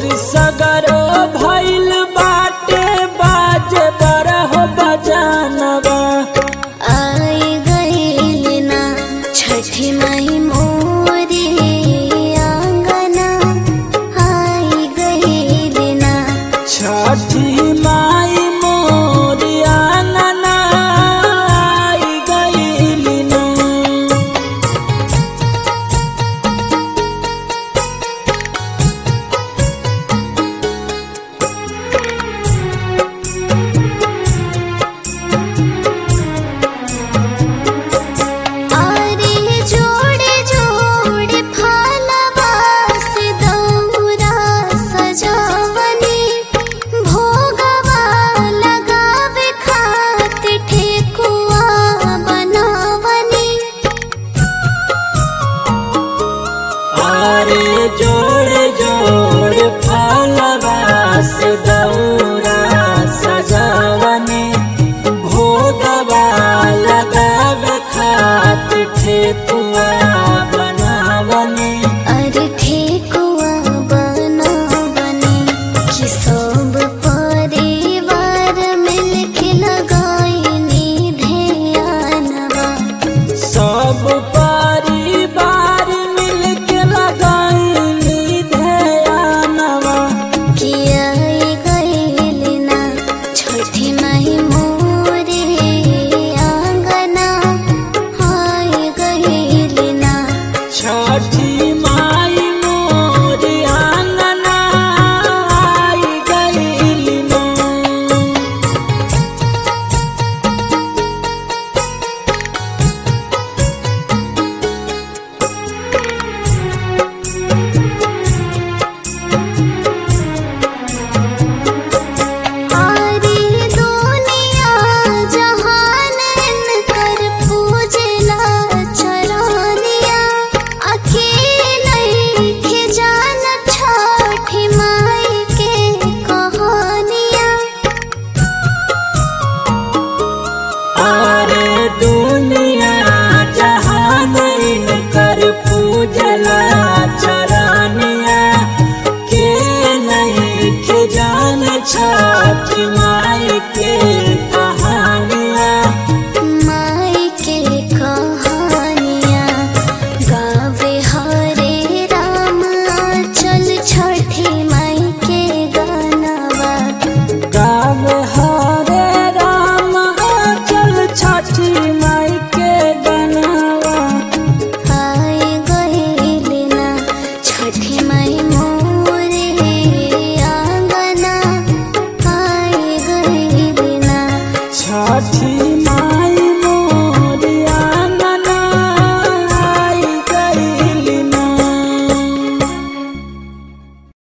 शोर सगरो भइल बाटे बाजे बरह बजानवा आई गईल ना छठी माई मोरे आंगना आई गईल ना छठी माई मोरिया नना आई गइली ना आरे जोड़े जोड़े फलवा से दौरा सजावनी भोगवा लगावे खातिर ठेकुआ बनावनी आरे जोड़ जोड़ फलवा से दौरा सजावने भोगवा लगावे खातिर ठेकुआ बनावने अरे ठेकुआ बनावनी कि सब परिवार मिलके लगाइनी ध्यानवा सब परिवार मिलके लगाइनी ध्यानवा किया गईल ना छठी माई मोरे आंगना आई गईल ना छठी माई मोरी आंगना आई गइली ना आरे दुनिया जहान कर पूजला चरानिया अकेले के जान छठी माई के कहानिया आरे दुनिया जहान कर पूजला चरानिया के नहीं के जान छठ माई के कहानिया माई के कहानिया गावे हरे राम चल छठी माई के गानवा गाव हरे राम चल छठी माई के गनवा आई गईल ना छठी माई मोरे आंगना आई गईल ना छठी